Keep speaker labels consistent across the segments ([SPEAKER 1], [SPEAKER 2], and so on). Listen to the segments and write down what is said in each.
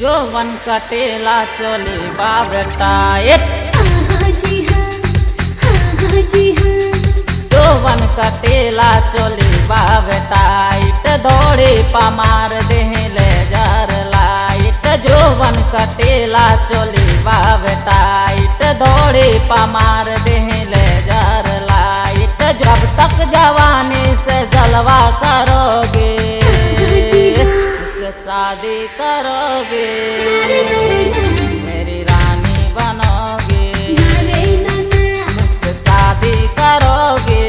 [SPEAKER 1] जोवन कटेला चोली बा बेटा एक
[SPEAKER 2] हाँ जी हाँ हाँ जी हाँ
[SPEAKER 1] जोवन कटेला चोली बा बेटा इट दौड़े पमार देहले जर लाइट जोवन कटेला चोली बा बेटा इट दौड़े पमार देहले जर लाइट जब तक जवानी से जलवा करोगे मुझसे शादी करोगे मेरी रानी बनोगे
[SPEAKER 2] नारे नाना
[SPEAKER 1] मुझसे शादी करोगे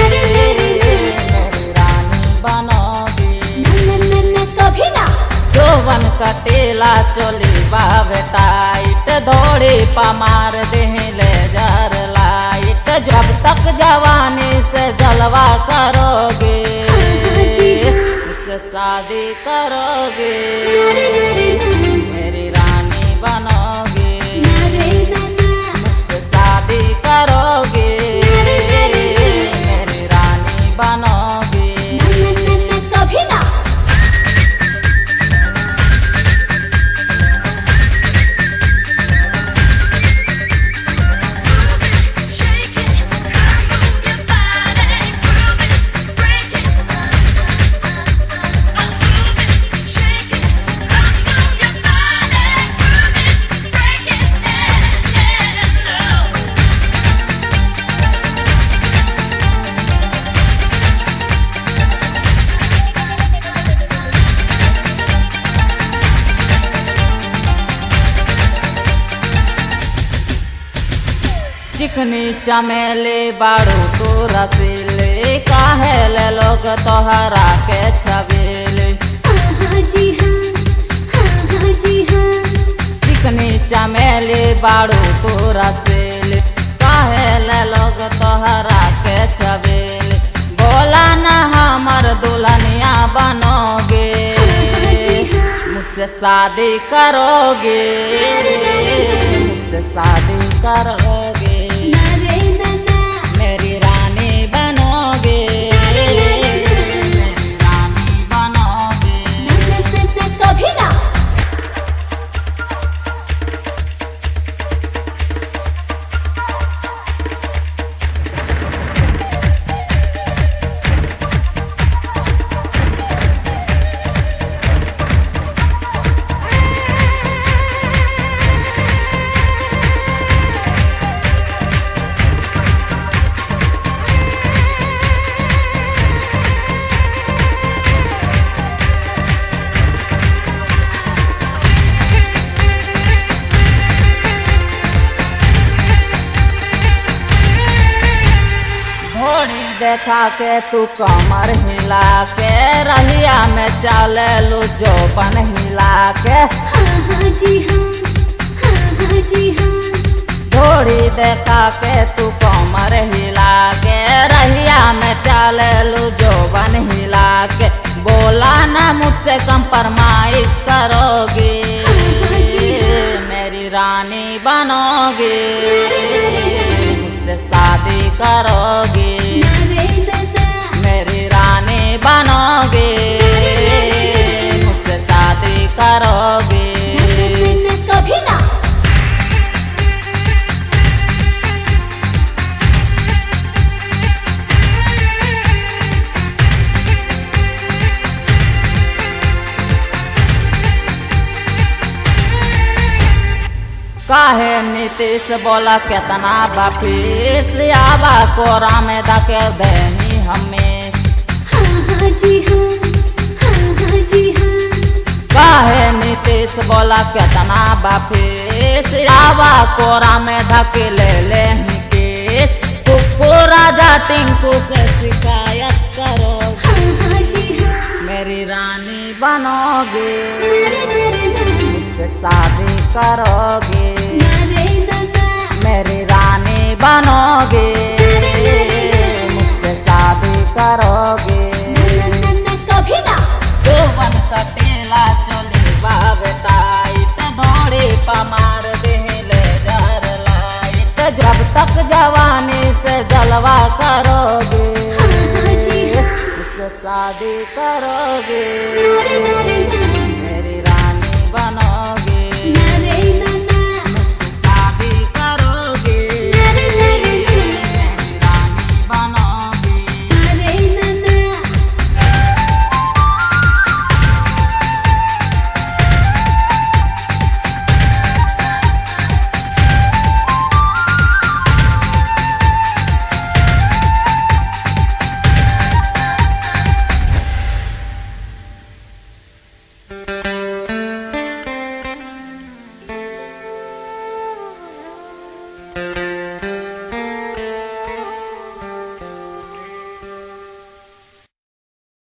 [SPEAKER 1] मेरी रानी बनोगे
[SPEAKER 2] ना ना ना कभी ना
[SPEAKER 1] जोवन कटेला चोली बाबेटा इट दौड़े पमार देहले जर लाइट जब तक जवानी से जलवा करोगे मुझसे शादी करोगे मेरी रानी बनोगे
[SPEAKER 2] नारे नाना
[SPEAKER 1] मुझसे शादी करोगे मेरी रानी बनोगे
[SPEAKER 2] ना ना ना कभी ना
[SPEAKER 3] Shake it, move your body, prove it, break it, move it, shake it, move your body, prove it, break it, and love.
[SPEAKER 1] चिकनी चमेली बाड़ू तू रसीले काहे ले लोग तोहरा के छबीले
[SPEAKER 2] हाँ जी हाँ हाँ जी हाँ
[SPEAKER 1] चिकनी चमेली बाड़ू तू रसीले काहे ले लोग तोहरा के छबीले बोला ना हमर दुल्हनिया बनोगे मुझसे शादी करोगे मुझसे शादी करोगे
[SPEAKER 2] नारे नाना
[SPEAKER 1] मेरी रानी बनोगे मेरी रानी बनोगे
[SPEAKER 2] ना ना ना कभी ना
[SPEAKER 1] घोड़ी देखा के तू कमर हिला के रहिया में चले लू जो बन हिला के
[SPEAKER 2] हाँ हाँ जी हाँ हाँ हाँ जी हाँ
[SPEAKER 1] घोड़ी देखा के तू कमर हिला के रहिया में चले लू जो बन हिला के बोला ना मुझसे कंप्रोमाइज करोगे मेरी रानी बनोगे मुझसे शादी करोगे
[SPEAKER 2] नारे नाना
[SPEAKER 1] मेरी रानी बनोगे मुझसे शादी करोगे
[SPEAKER 2] ना ना कभी ना
[SPEAKER 1] काहे नीतीश बोला केतना बफीस आबा कोरा में धके देनी हमें
[SPEAKER 2] हाँ हाँ जी हाँ हाँ हाँ जी हाँ
[SPEAKER 1] काहे नीतीश बोला केतना बफीस आबा कोरा में धके ले ले ही केस कुकू राजा टिंकू से शिकायत करो
[SPEAKER 2] हाँ हाँ जी हाँ
[SPEAKER 1] मेरी रानी बनोगे
[SPEAKER 2] नारे नारे
[SPEAKER 1] मुझसे शादी करोगे
[SPEAKER 2] नारे नाना
[SPEAKER 1] मेरी रानी बनोगे मुझसे शादी करोगे
[SPEAKER 2] ना ना कभी ना
[SPEAKER 1] जोवन कटेला चोली बाबेटा इट दौड़े पमार देहले जर लाइट जब तक जवानी से जलवा करोगे
[SPEAKER 2] हाँ जी हाँ
[SPEAKER 1] मुझसे शादी करोगे
[SPEAKER 2] नारे नारे